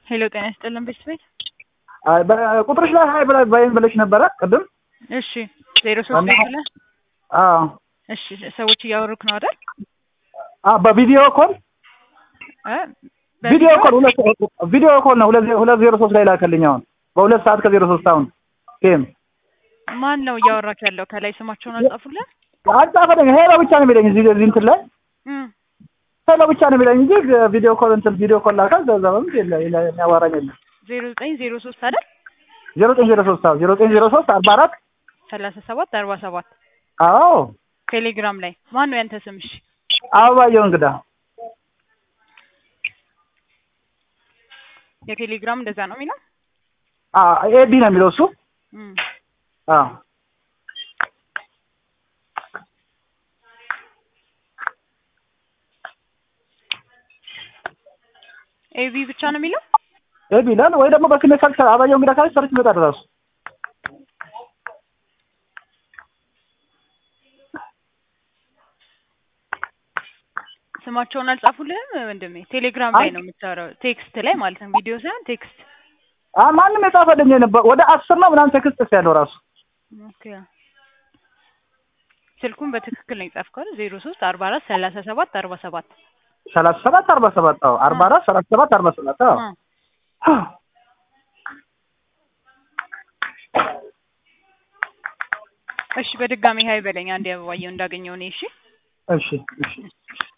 ሄሎ ጤና ይስጥልን ቤተሰቤት አይ በቁጥርሽ ላይ ሀይ ብላ- በይን ብለሽ ነበረ ቅድም። እሺ ዜሮ ሶስት እና- ብለህ አዎ እሺ ሰዎች እያወሩክ ነው አይደል አ በቪዲዮ ኮል እ ቪዲዮ ኮል ሁለት ቪዲዮ ኮል ነው ሁለት ዜ- ሁለት ዜሮ ሶስት ላይ ላከልኝ አሁን በሁለት ሰዓት ከዜሮ ሶስት አሁን ቴም ማን ነው እያወራክ ያለው ከላይ ስማቸውን አልጻፉልን አልጻፈልኝ ሄሎ ብቻ ነው የሚለኝ እዚህ እዚህ እንትን ላይ እም ሄሎ ብቻ ነው የሚለኝ እንጂ ቪዲዮ ኮል እንትን ቪዲዮ ኮል ላካል ዘዛ በምት የለ የለ- የሚያዋራኝ የለም ዜሮ ዘጠኝ ዜሮ ሶስት አይደል ዜሮ ዘጠኝ ዜሮ ሶስት አዎ ዜሮ ዘጠኝ ዜሮ ሶስት አርባ አራት ሰላሳ ሰባት አርባ ሰባት አዎ ቴሌግራም ላይ ማን ነው ያንተ ስም እሺ አበባየሁ እንግዳ የቴሌግራም እንደዛ ነው የሚለው አ ኤቢ ነው የሚለው እሱ እም አዎ ኤቢ ብቻ ነው የሚለው ኤቢ ይላል ወይ ደግሞ በስሜ ሰርች አበባየሁ እንግዳ ካለች ሰርች ይመጣል እራሱ ስማቸውን አልጻፉልህም ወንድሜ ቴሌግራም ላይ ነው የምታወራው ቴክስት ላይ ማለት ነው ቪዲዮ ሳይሆን ቴክስት አ ማንም የጻፈልኝ ነበር ወደ አስር ነው ምናምን ቴክስት ያለው ራሱ ኦኬ ስልኩን በትክክል ነው የጻፍከው አይደል ዜሮ ሶስት አርባ አራት ሰላሳ ሰባት አርባ ሰባት ሰላሳ ሰባት አርባ ሰባት አዎ አርባ አራት ሰላሳ ሰባት አርባ ሰባት አዎ እ እሺ በድጋሚ ሀይ በለኝ አንዴ አበባየሁ እንዳገኘው እኔ እሺ እሺ እሺ